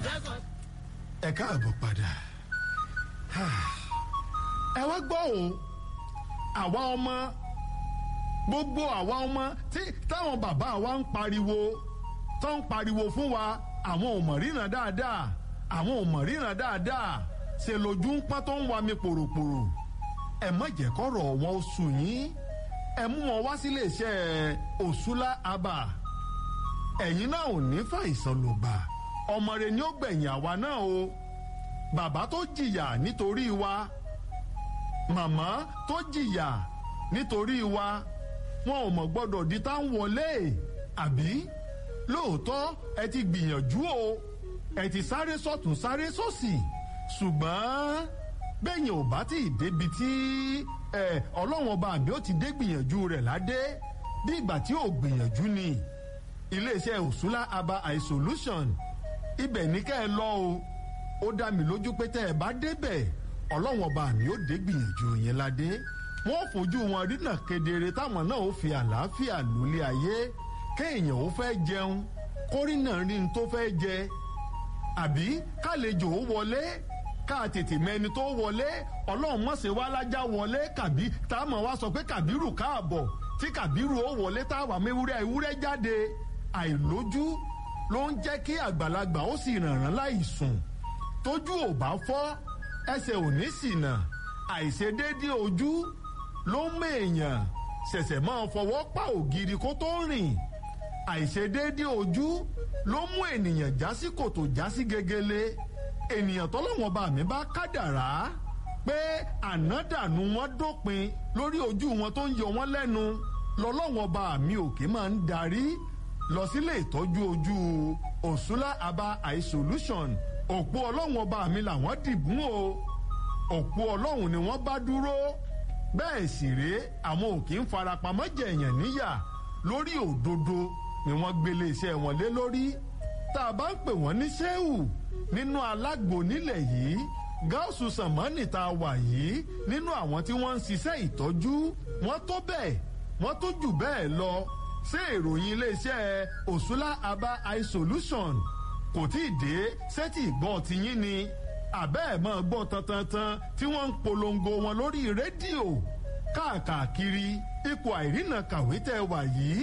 ẹ káàbọ̀ padà ẹ wá gbọ́ o àwa ọmọ gbogbo àwa ọmọ tí táwọn bàbá wa ń pariwo tó ń pariwo fún wa àwọn ò mọ̀ ríran dáadáa àwọn ò mọ̀ ríran dáadáa ṣe lójú ń pọ́n tó ń wa mi pòròpòrò ẹ má jẹ́ kọ́rọ̀ wọn ó sùn yín ẹ mú wọn wá sílé iṣẹ́ òṣùlá abà ẹ̀yin náà ò ní fàìsàn ló gbà ọmọ rẹ ni ó gbẹ̀yìn àwa náà o bàbá tó jìyà nítorí wa màmá tó jìyà nítorí wa wọn ò mọ̀ gbọ́dọ̀ di tá ń wọlé àbí lóòótọ́ ẹ ti gbìyànjú o ẹ ti sáré sọ́tún sáré sósì ṣùgbọ́n bẹ́yìn ò bá tí ì débi tí ọlọ́wọ́n ọba àbí ó ti dé gbìyànjú rẹ̀ ládé bí ìgbà tí ò gbìyànjú ni iléeṣẹ́ òṣùlá aba eye solution ibẹ̀ ní kẹ́ ẹ lọ o ó dá mi lójú pé tẹ́ ẹ bá débẹ̀ ọlọ́wọ́n ọba àmì ó dé gbìyànjú yẹn ládé wọ́n fojú wọn rínà kedere táwọn náà ó fi àlàáfíà lólé ayé kéèyàn ó fẹ́ jẹun kórìnà rí n tó fẹ́ jẹ àbí kálejò ó wọlé ká tètè mẹni tó wọlé ọlọ́run mọ̀sẹ̀ wá lájà wọlé kàbí tá a mọ̀ wá sọ pé kàbírù káàbọ̀ tí kàbírù ó wọlé tá a wà mẹ́wúrẹ́ ewúrẹ́ jáde àìlójú ló ń jẹ́ kí àgbàlagbà ó sì rànràn láì sùn tójú ò bá fọ́ ẹsẹ̀ ò ní ṣìnà àìṣedéédé ojú ló ń mèèyàn ṣẹ̀ṣẹ̀ máa fọwọ́ pa ògiri kó tó rìn àìṣedéédé ojú ló mú ènìyàn já sí kòtò já sí gegele ènìyàn tọ́lọ́wọ́n bá mi bá kádàrá pé ànádànù wọn dópin lórí ojú wọn tó ń yọ wọn lẹ́nu lọ́lọ́wọ́n bá mi òkè máa ń darí lọ sílé ìtọ́jú ojú òṣùlá aba eye solution òpó ọlọ́wọ́n bá mi làwọn dìbùn o òpó ọlọ́run ni wọ́n bá dúró bẹ́ẹ̀ sì rèé àwọn òkè ń farapamọ́ jẹ̀yàn níyà lórí òdodo ni wọ́n gbélé iṣẹ́ wọn lé lórí tá a bá ń pè wọ́n ní sẹ́wù nínú alágbo nílẹ̀ yìí gáàsù sàmánì tá a wà yìí nínú àwọn tí wọ́n ń ṣiṣẹ́ ìtọ́jú wọ́n tó bẹ́ẹ̀ wọ́n tó jù bẹ́ẹ̀ lọ ṣé ìròyìn iléeṣẹ́ òṣùlá aba eye solution kò tí ì dé sẹ́tì ìgbọ́ tiyín ni àbẹ́ ẹ̀ máa gbọ́ tantantan tí wọ́n ń polongo wọn lórí rédíò káàkiri ipò àìrìnà kàwé tẹ́ wà yìí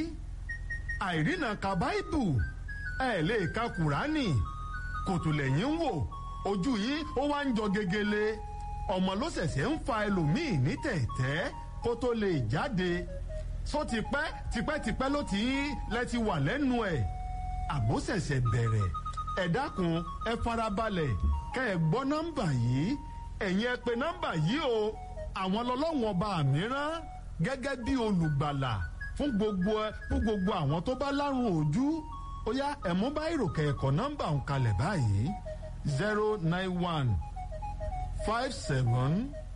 àìrìnà ka báìbù ẹ̀ lè ka kùránì kòtùlẹ̀yìn ń wò ojú yìí ó wá ń jọ gegele ọmọ ló ṣẹ̀ṣẹ̀ ń fa ẹlòmíì ní tẹ̀tẹ́ kó tó lè jáde só tipẹ́ tipẹ́tipẹ́ ló ti lẹ́ ti wà lẹ́nu ẹ̀ àbó ṣẹ̀ṣẹ̀ bẹ̀rẹ̀ ẹ dákun ẹ farabalẹ̀ kẹ́ ẹ gbọ́ nọ́mbà yìí ẹ̀yin ẹ pè nọ́mbà yìí o àwọn lọ́lọ́wọ́n ọba mìíràn gẹ́gẹ́ bí olùgbàlà fún gbogbo fún gbogbo àwọn tó bá lárùn ojú ó yá ẹ̀mú bá ìròkè ẹ̀kọ́ nọ́mbà ń kalẹ̀ báyìí zero nine one five seven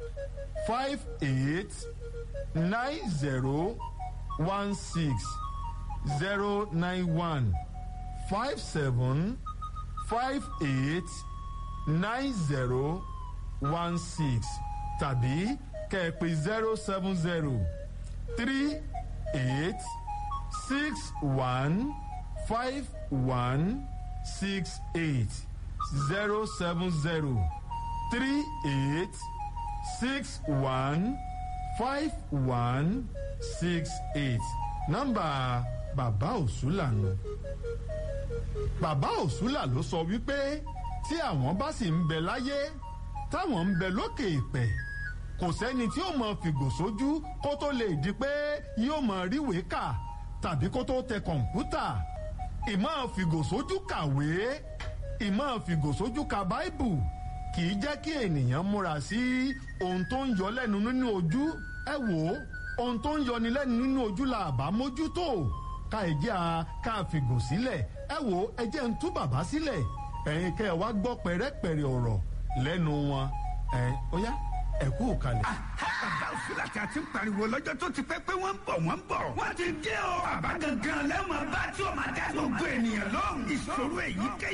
five eight nine zero one six zero nine one five seven five eight nine zero one six tàbí kẹ̀pẹ́ zero seven zero three eight six one five one six eight zero seven zero three eight six one five one six eight nọ́mbà bàbá òṣùlà nù. bàbá òṣùlà ló sọ wípé tí àwọn bá sì ń bẹ láyé táwọn ń bẹ lókè ìpẹ kò sẹ́ni tí ó mọ fìgò sójú kó tó lè di pé yóò mọ ríwèé kà tàbí kó tó tẹ kọ̀ǹpútà ìmọ̀ fìgòsójú kàwé ìmọ̀ fìgòsójú ka báìbù kì í jẹ́ kí ènìyàn múra sí ohun tó ń yọ lẹ́nu nínú ojú ẹ wò ó ohun tó ń yọni lẹ́nu nínú ojú la àbá mójútó ká ẹ jẹ́ a ká fìgò sílẹ̀ ẹ wò ó ẹ jẹ́ ń tú bàbá sílẹ̀ ẹ̀yin kẹ́ ẹ wá gbọ́ pẹ̀rẹ́pẹ̀rẹ́ ọ̀rọ̀ lẹ́nu wọn ẹ̀ ó yá ẹ kú kalẹ̀. bàbá òsùlà tí a ti ń pariwo lọ́jọ́ tó ti pẹ́ pé wọ́n ń bọ̀ wọ́n ń bọ̀. wọ́n ti dé o. bàbá gangan lẹ́wọ̀n bá tí o máa dá gbogbo ènìyàn lóhùn. ìṣòro èyíkéyìí.